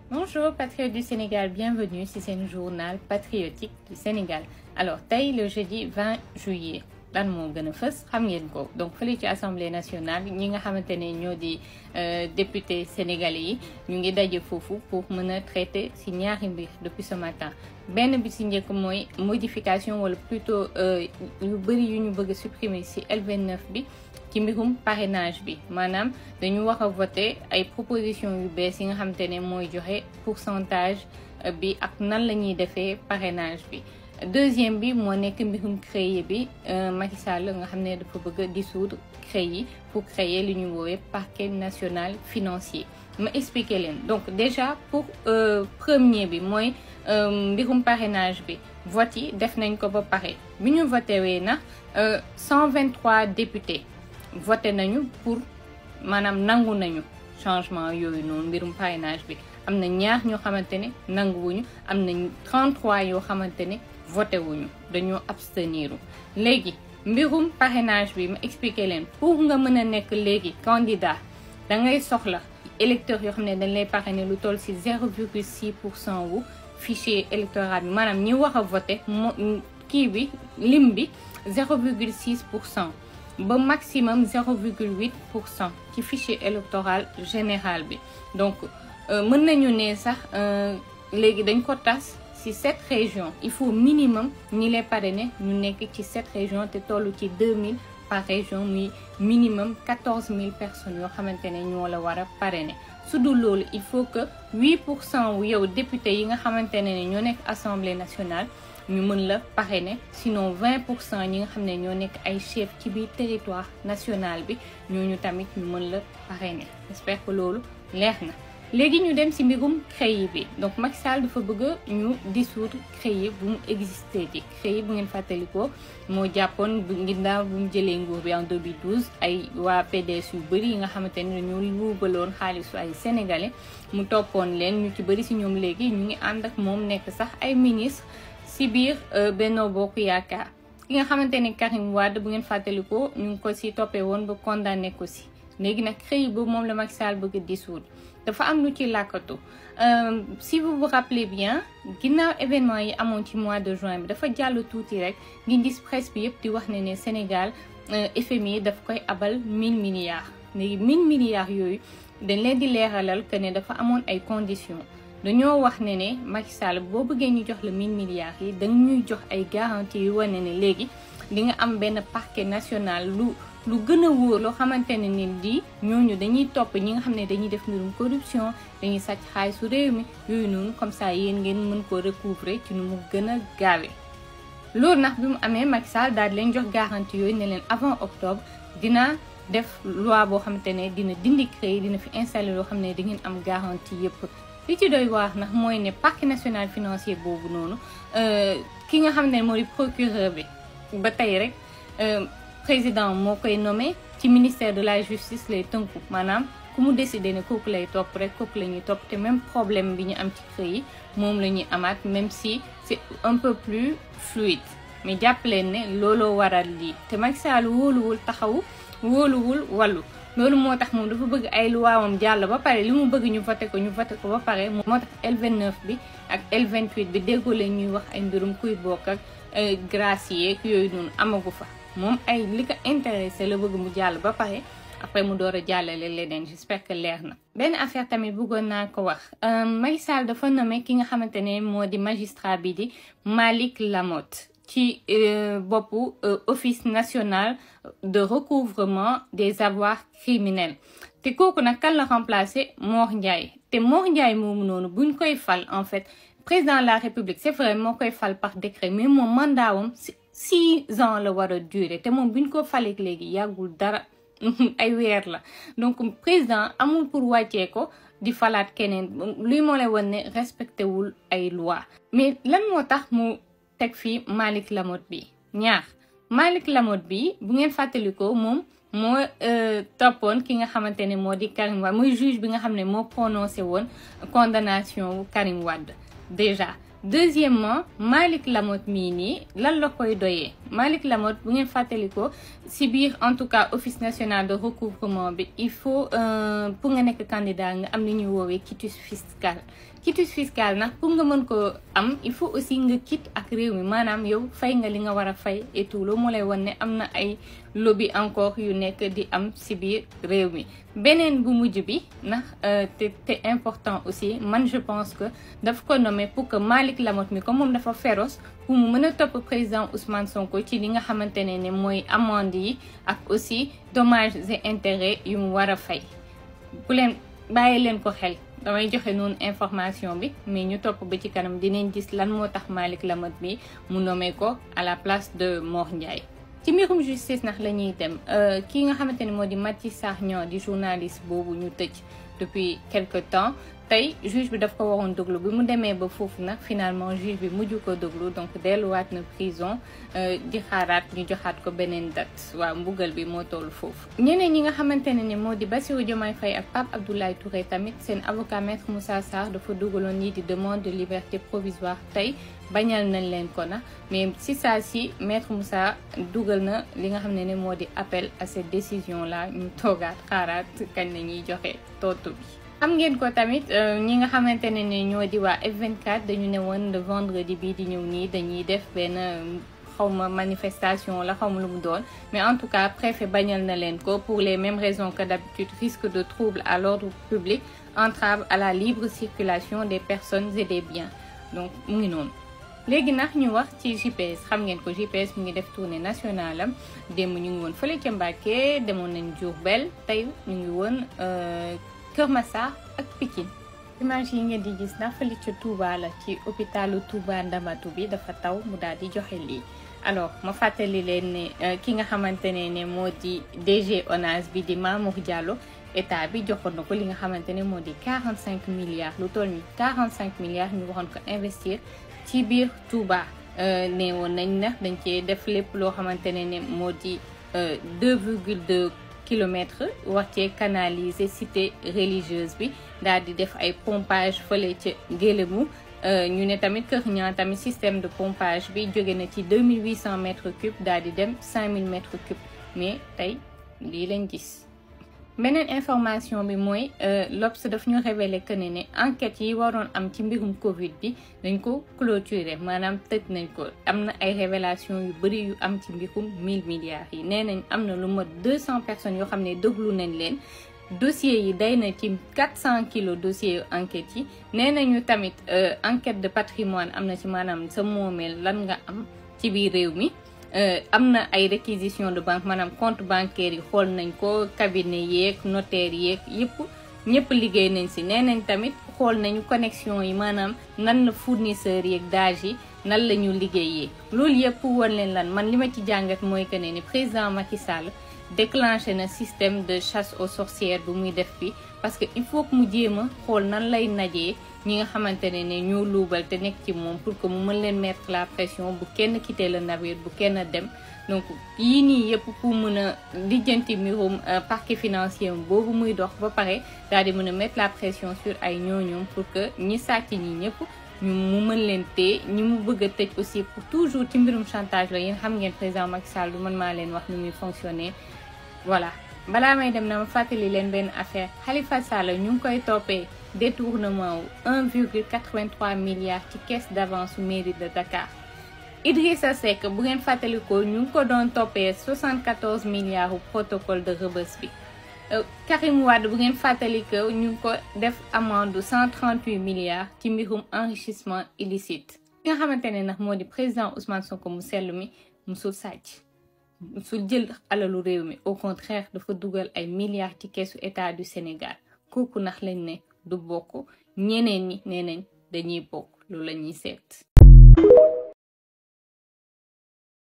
Bonjour patriotes du Sénégal, bienvenue ci seen journal patriotique du Sénégal alors tey le jeudi 20 juillet lan moo gën a fës xam ngeen ko donc fële ci assemblée nationale ñi nga xamante ne ñoo di député sénégalais yi ñu ngi daje foofu pour mën a traiter ci ñaari mbir depuis ce matin benn bi ci njëkk mooy modification wala plutôt yu bëri yu ñu bëgg a supprimer ci L29 bi ci mbirum parrainage bi maanaam dañu wax a voter ay proposition yu bees yi nga xamante ne mooy joxe pourcentage bi ak nan la ñuy defee parrainage bi deuxième bi moo nekk mbirum CREI bi Macky Sall nga xam ne dafa bëgg a dissoudre CREI pour créer li ñu woowee parquet national financier ma expliquer leen donc déjà pour premier bi mooy mbirum parrainage bi vote yi def nañ ko ba pare bi ñu voté wee na 123 députés voté nañu pour maanaam nangu nañu changement yooyu noonu mbirum parrainage bi am na ñaar ñoo xamante ne nanguwuñu am na 33 yoo xamante ne voté wuñu dañoo abstenir léegi mbirum parrainage bi ma expliqué leen pour nga mën a nekk léegi candidat da ngay soxla électeurs yoo xam ne dañ lay parrainer lu toll ci 0,6 pour cent wu fichier électoral bi maanaam ñi wax a voté mo kii bi lim bi 0,6 pour cent ba maximum 0,8 pour cent ci fichier électoral général bi donc mën nañu ne sax léegi dañ ko tas ci sept régions il faut minimum ñi lay parrainer ñu nekk ci sept régions te toll ci 2000 par région muy minimum 14000 personnes yoo xamante ne ñoo la war a parrainer su dul loolu il faut que 8 pour cent wu yow député yi nga xamante ne ñoo nekk assemblée nationale ñu mën la parrainer sinon 20 pour cent ñi nga xam ne ñoo nekk ay chef ci biir territoire national bi ñooñu tamit ñu mën la parrainer j'espère que loolu leer na léegi ñu dem ci mbirum CREI bi donc Macky Sall dafa bëgg ñu dissoudre CREI bu mu existé ci CREI bu ngeen fàttalikoo moo jàppoon bu ginnaaw bu mu jëlee nguur bi en 2012 ay waa PDS yu bëri yi nga xamante ne dañoo luubaloon xaalisu ay sénégalais mu toppoon leen ñu ci bëri ci ñoom léegi ñu ngi ànd ak moom nekk sax ay ministre ci biir Benno Bokk Yaakaar ki nga xamante ne Karim Wade bu ngeen fàttalikoo ñu ngi ko ci toppee woon ba condamné ko ci léegi nag CREI boobu moom la Macky Sall bëgg a dissoudre dafa am lu ci làkkatu si vous vous rappelez bien ginnaaw événement yi amoon ci mois de juin bi dafa jàll tuuti rek ngi gis presse bi yëpp di wax ne ne Sénégal FMI daf koy abal 1000 milliards léegi 1000 milliards yooyu dañ leen di leeralal que ne dafa amoon ay conditions dañoo wax ne ne Macky Sall boo bëggee ñu jox la 1000 milliards yi da ñuy jox ay garanties yu wane ne léegi di nga am benn parquet national lu lu gën a wóor loo xamante ne ni di ñooñu dañuy topp ñi nga xam ne dañuy def mbirum corruption dañuy sàcc xaalisu réew mi yooyu noonu comme ça yéen ngeen mën ko recouvrer ci nu mu gën a gaawee. loolu nag bi mu amee Macky Sall daal di leen jox garantie yooyu ne leen avant octobre dina def loi boo xamante ne dina dindi CREI dina fi installer loo xam ne di ngeen am garantie yëpp. li ci doy waar nag mooy ne parquet national financier boobu noonu ki nga xam ne moo di procureur bi ba tey rek. président moo koy nommé ci ministère de la justice lay tënku maanaam ku mu décidé ne kooku lay topp rek kooku la ñuy topp te même problème bi ñu am ci CREI yi moom la ñuy amaat même si c'est un peu plus fluide mais jàpp leen ne looloo waral lii te Macky Sall wóoluwul taxawu wóoluwul wàllu loolu moo tax moom dafa bëgg ay luwaawam jàll ba pare li mu bëgg ñu voté ko ñu voté ko ba pare moo tax L29 bi ak L28 bi déggoo leen ñuy wax ay mbirum kuy bokk ak gracier yooyu noonu amagu fa moom ay li ko intéressé la bëgg mu jàll ba pare après mu door a jàllale leneen j'espère que leer na. benn affaire tamit bëggoon naa ko wax Macky Sall dafa nommé ki nga xamante ne moo di magistrat bi di Malick Lamotte ci boppu office national de recouvrement des avoirs criminels te kooku nag kan la remplacé Mor Ndiaye te Mor Ndiaye moomu noonu buñ koy fal en fait président de la république c'est vrai moo koy fal par décret mais moom mandaawam six ans la war a durer te moom bu ñu ko faleek léegi yàggul dara ay weer la donc président amul pour wàccee ko di falaat keneen luy moo lay wan ne respecté wul ay loi mais lan moo tax mu teg fii Malick Lamotte bi ñaar Malick Lamotte bi bu ngeen fàttalikoo moom moo toppoon ki nga xamante ne moo di Karim Wade mooy juge bi nga xam ne moo prononcé woon condamnation wu Karim Wade déjà deuxièmement Malick Lamotte mii nii lan la koy doyee Malick Lamotte bu ngeen fàttalikoo si biir en tout cas office national de recouvrement bi il faut pour nga nekk candidat nga am li ñuy woowee quitus fiscal quitus fiscal nag pour nga mën ko am il faut aussi nga quitte ak réew mi maanaam yow fay nga li nga war a fay et tout loolu moo lay wan ne am na ay lobby encore yu nekk di am si biir réew mi beneen bu mujj bi ndax te te important aussi man je pense que daf ko nommé pour que Malick Lamotte mi comme moom dafa féroce pour mu mën a topp président Ousmane Sonko ci li nga xamante ne ne mooy amende yi ak aussi dommages et intérêts yu mu war a fay bu leen bàyyi leen ko xel damay joxe noonu information bi mais ñu topp ba ci kanam dinañ gis lan moo tax Malick Lamotte bi mu nommé ko à la place de Mor Ndiaye ci mbirum justice nax la ñuy dem ki nga xamante ne moo di Maty Sarr Niang di journaliste boobu ñu tëj depuis quelque temps tey juge bi daf ko waroon déglu bi mu demee ba foofu nag finalement juge bi mujj ko déglu donc delluwaat na prison di xaaraat ñu joxaat ko beneen date waaw mbugal bi moo toll foofu. ñeneen ñi nga xamante ne ni moo di Bassirou Diomaye Faye ak Pape Abdoulaye Touré tamit seen avocat maître Moussa Sarr dafa dugaloon ñii di demande de liberté provisoire tey bañal nañ leen ko na mais si saa si maître Moussa dugal na li nga xam ne ne moo di appel à cette décision là ñu toogaat xaaraat kañ la ñuy joxe tontu bi. xam ngeen ko tamit ñi nga xamante ne ni ñoo di waa F24 dañu ne woon le vendredi bii di ñëw nii dañuy def benn xawma manifestation la xawma lu mu doon mais en tout cas préfet bañal na leen ko pour les mêmes raisons que d'habitude risque de trouble à l'ordre public entrave à la libre circulation des personnes et des biens donc mu ngi noonu léegi nag ñu wax ci GPS xam ngeen ko GPS mu ngi def tournée nationale am démb ñu ngi woon fële ca Mbacké demoon nañ Diourbel tey ñu ngi woon Kër Massar ak Pikine image yi ngeen di gis ndax fële ca Touba la ci hôpitalu Touba Ndamatu bi dafa taw mu daal di joxe lii alors ma fàttali leen ne ki nga xamante ne ne moo di DG ONAS bi di Mamour Diallo état bi joxoon na ko li nga xamante ne moo di 45 milliards lu toll ni 45 milliards ñu waxoon ko investir ci biir Touba ne woon nañ na dañ cee def lépp loo xamante ne ne moo di 2,2 kilomètres wax cee canaliser cité religieuse bi daal di def ay pompage fële ca Ngélémou ñu ne tamit Kër Niang tamit système de pompage bi jóge na ci 2800 mètres cubes daal di dem 5000 mètres cubes mais tey lii lañ gis. beneen information bi mooy l'Obs daf ñu révélé que ne ne enquêtes yi waroon am ci mbirum Covid bi dañ ko clôturer maanaam tëj nañ ko am na ay révélation yu bëri yu am ci mbirum 1000 milliards yi nee nañ am na lu mat 200 personnes yoo xam ne déglu nañ leen dossiers yi day na ci 400 kilos dossiers yu enquêtes yi nee nañu tamit enquête de patrimoine am na ci maanaam sa moomeel lan nga am ci biir réew mi am na ay réquisition de banque maanaam compte bancaire yi xool nañ ko cabinet yeeg notaire yeeg yëpp ñëpp liggéey nañ si nee nañ tamit xool nañu connexion yi maanaam nan la fournisseurs yeeg dage yi nan la ñu liggéeyee loolu yëpp woon leen lan man li ma ci jàngat mooy que ne ni président Macky Sall déclenché na système de chasse aux sorcières bu muy def bi parce que il faut que mu jéem a xool nan lay najee ñi nga xamante ne ne ñoo luubal te nekk ci moom pour que mu mën leen mettre la pression bu kenn quitter le navire bu kenn dem donc yii nii yëpp pour mën a lijjanti mbirum parquet financier boobu muy dox ba pare daal di mën a mettre la pression sur ay ñooñoom pour que ñi sàcc ñi ñëpp ñu mu mën leen téye ñi mu bëgg a tëj aussi pour toujours ci mbirum chantage la yéen xam ngeen président Macky Sall du man maa leen wax ni muy fonctionner voilà balaa may dem na ma fàttali leen benn affaire Khalifa Sall ñu ngi koy toppee détournement wu 1,83 milliards ci caisse d'avance mairie de Dakar Idrissa Seck bu ngeen fàttalikoo ñu ngi ko doon toppee 74 milliards u protocole de Rebeuss bi Karim Wade bu ngeen fàttalikoo ñu ngi ko def amende 138 milliards ci mbirum enrichissement illicite ki nga xamante ne nag moo di président Ousmane Sonko mu sell mi musul sàcc su jël alalu réew mi au contraire dafa dugal ay milliards ci keesu état du Sénégal kooku nax lañ ne du bokk ñeneen ñi nee nañ dañuy bokk loolu la ñuy seet